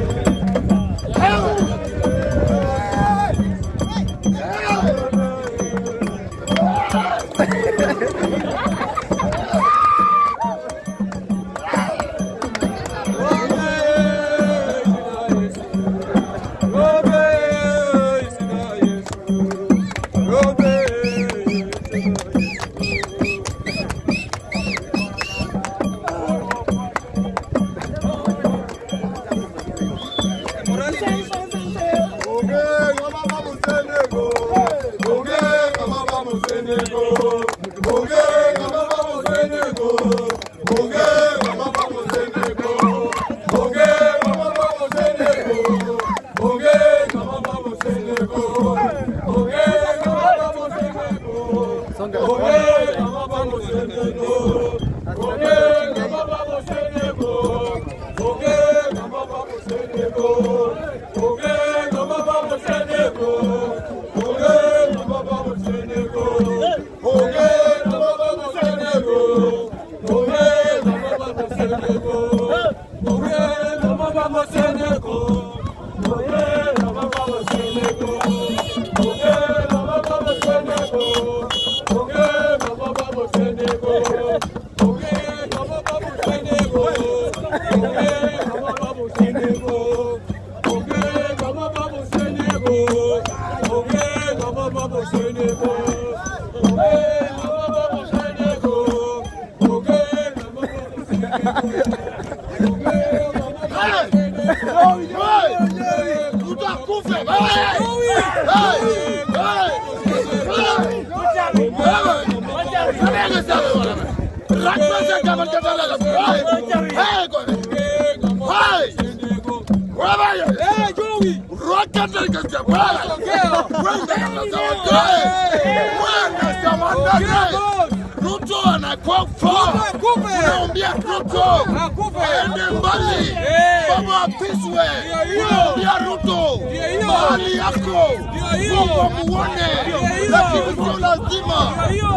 Ruto anakufa. Unaambia Ruto aende mbali, baba apishwe. Unaambia Ruto mahali yako Mungu amuone, lakini sio lazima.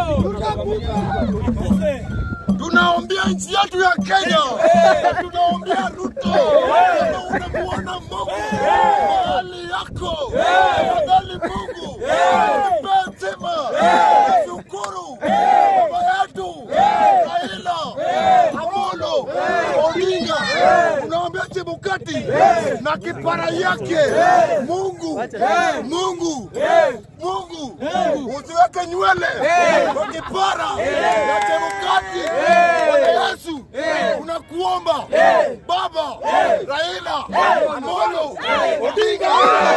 Tunaombea nchi yetu ya Kenya, tunaombea Ruto kama unamuona Mungu mahali yako, tafadhali Mungu nipe sema, shukuru baba yetu Raila Amolo Odinga, unaombea Chebukati na kipara yake, Mungu Mungu Mungu usiweke nywele kwa kipara ya Chebukati. Bwana Yesu, unakuomba Baba Raila Amolo Odinga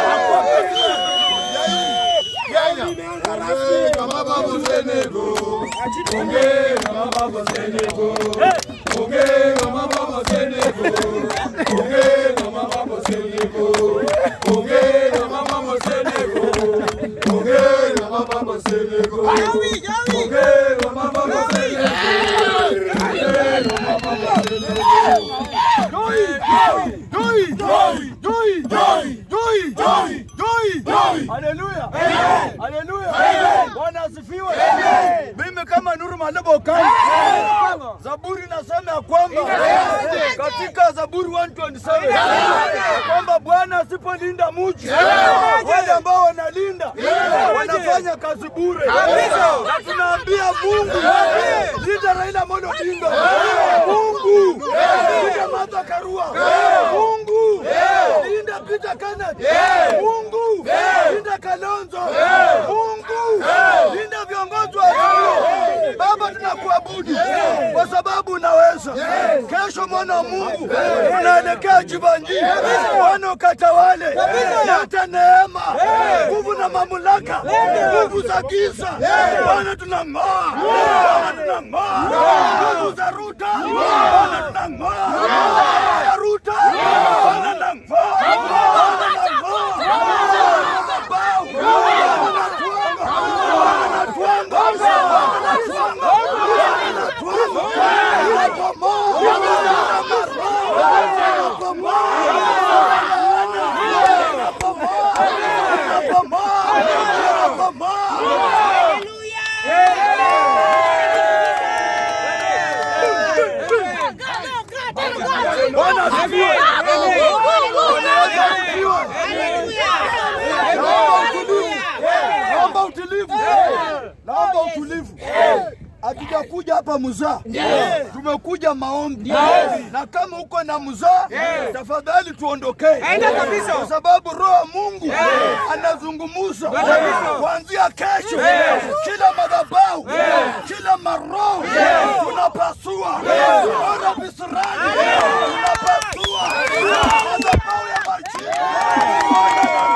Kenya kama babu Senego, onge kama babu Senego, onge kama babu Senego, onge kama babu Senego, onge kama babu Senego, onge kama babu Senego, onge kama babu Senego. Haleluya. Haleluya. Bwana asifiwe. Mimi kama Nuru Malebo Kani. Zaburi nasema ya kwamba katika Zaburi 127 ya kwamba Bwana asipolinda mji wale ambao wanalinda wanafanya kazi bure. Na tunaambia Mungu linda Raila Amolo Odinga. Mungu linda Martha Karua. Mungu linda Peter Kenneth. Mungu linda Kalonzo. Mungu linda viongozi wa Azimio. Baba, tunakuabudu kwa sababu unaweza. Kesho mwana wa Mungu tunaelekea Jivanji, Bwana ukatawale, leta neema, nguvu na mamlaka, nguvu za giza Bwana tunang'oa, Bwana tunang'oa nguvu za Ruta, Bwana tunang'oa nguvu ya Ruta, Bwana tunang'oa, Bwana tunang'oa Bwana asifiwe. naomba utulivu. Hatujakuja hapa muzaa, tumekuja maombi, na kama uko na muzaa, tafadhali tuondokee, kwa sababu Roho wa Mungu anazungumuza kuanzia kesho. Kila madhabahu, kila maroho tunapasua, ora visirani tunapasua madhabahu ya majini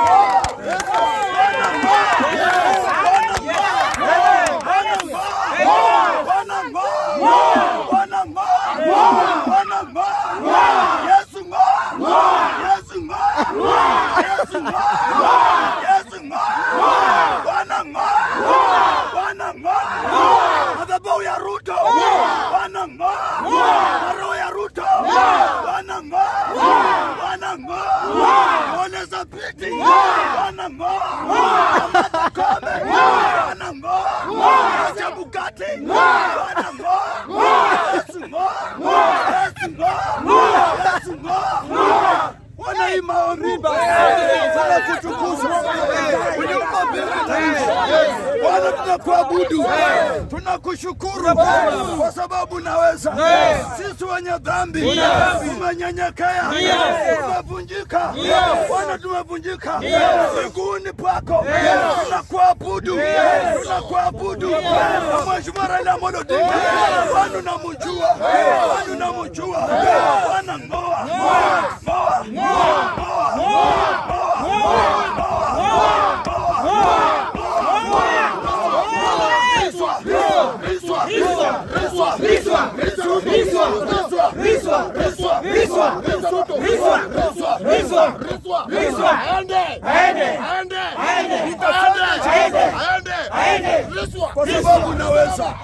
madhabahu ya Ruto wanang'oa, maroho ya Ruto wanang'oa, wanang'oa, Ole Sapiti wanang'oa, Martha Koome wanang'oa, Chebukati wanang'oa, Yesu ng'oa, Yesu ng'oa, Yesu ng'oa. Wana hii maombi sana kutukuza uliumba mbingu na nchi. Bwana, tunakuabudu, tunakushukuru kwa sababu naweza. Sisi wenye dhambi tumenyenyekea, tumevunjika. Bwana, tumevunjika miguuni pako, tunakuabudu, tunakuabudu. Na Mheshimiwa Raila Amolo Odinga, Bwana unamjua, Bwana unamjua. Bwana ng'oa, ng'oa, ng'oa, kwa sababu naweza.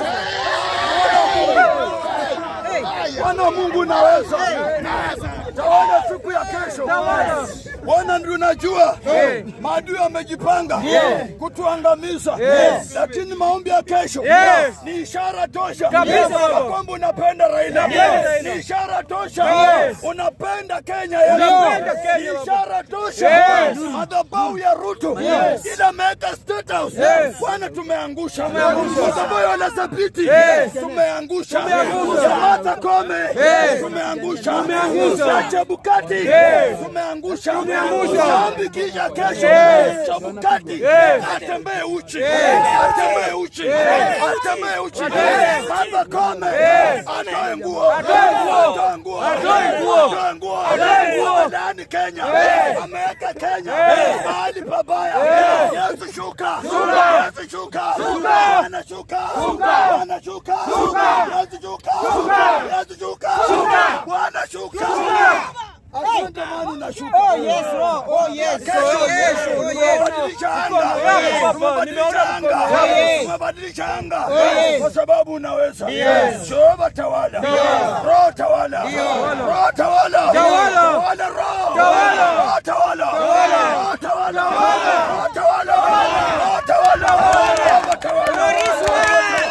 Bwana Mungu naweza. Tawala siku ya kesho. Bwana ndio unajua maadui wamejipanga kutuangamiza, lakini maombi ya kesho ni ishara tosha ya kwamba unapenda Raila, ni ishara tosha unapenda Kenya yetu, ni ishara tosha madhabahu ya Ruto ila ameweka state house. Bwana tumeangusha madhabahu ya Ole Sapiti, tumeangusha Martha Koome, tumeangusha na Chebukati, tumeangusha Zambi kisha kesho Chebukati atembee uchi, atembee uchi, atembee uchi. Martha Koome atoe nguo, atoe nguo, atoe nguo, ndani Kenya, ameweka Kenya mahali pabaya. Yesu shuka, Yesu shuka, Bwana shuka, Bwana shuka, Yesu shuka, Yesu shuka, Bwana shuka. Asante mani na shuka. Oh yes, Lord. Oh yes. Oh yes. Oh yes. Tumebadilisha anga. Tumebadilisha anga. Tumebadilisha anga. Kwa sababu unaweza. Jehova tawala. Roho tawala. Roho tawala. Tawala roho. Roho tawala. Roho tawala. Roho tawala. Roho tawala. Roho tawala.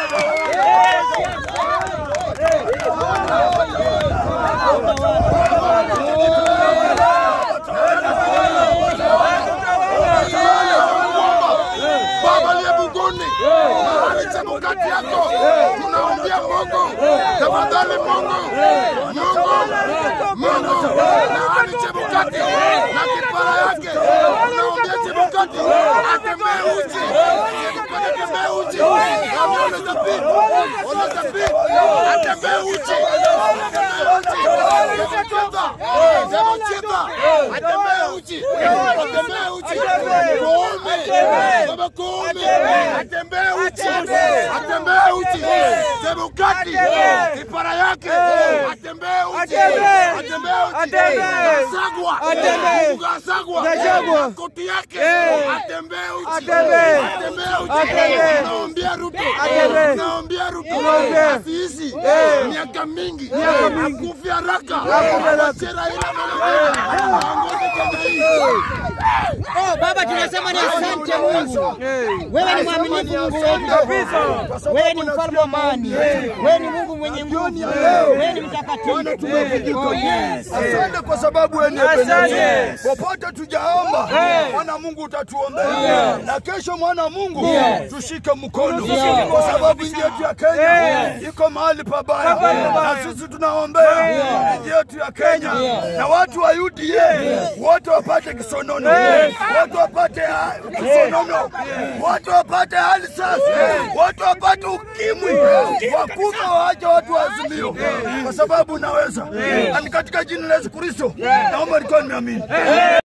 Baba aliye mbinguni, mahali Chebukati yako tunaombia Mungu, tafadhali Mungu, Mungu, Mungu, mahali Chebukati na kipara yake tunaombia Chebukati atembee uchi, Chebukati atembee uchi, Kama Ole Sapiti, Ole Sapiti atembee uchi, atembee uchi, Chebukati, Chebukati atembee uchi, atembee uchi, Koome, Baba Koome atembee uchi, atembee uchi, Chebukati kipara yake atembee uchi, atembee uchi, Gasagwa, Gasagwa koti yake atembee uchi, atembee uchi, naombia Ruto, naombia Ruto asiishi miaka mingi, akufi haraka, awache Raila aongoze Kenya hii. Oh, Baba tunasema ni asante Mungu. Wewe ni mwaminifu Mungu wetu. Wewe ni mfalme wa amani. Wewe ni Mungu mwenye jioni nguvu. ya leo Wewe ni mtakatifu. Bwana tumevujika. Oh, yes. Asante kwa sababu wewe ni Asante. Ebenezer. Popote tujaomba, mwana Mungu utatuombea. Na kesho mwana Mungu tushike mkono kwa sababu nchi yetu ya Kenya iko mahali pabaya. Na sisi tunaombea nchi yetu ya Kenya na watu wa UDA wote wapate kisonono, wote wapate ha- kisonono, wote wapate hali sasa, wote wapate ukimwi, wakufa waache watu waazimio, kwa sababu unaweza. Na ni katika jina la Yesu Kristo naomba nikuwa nimeamini.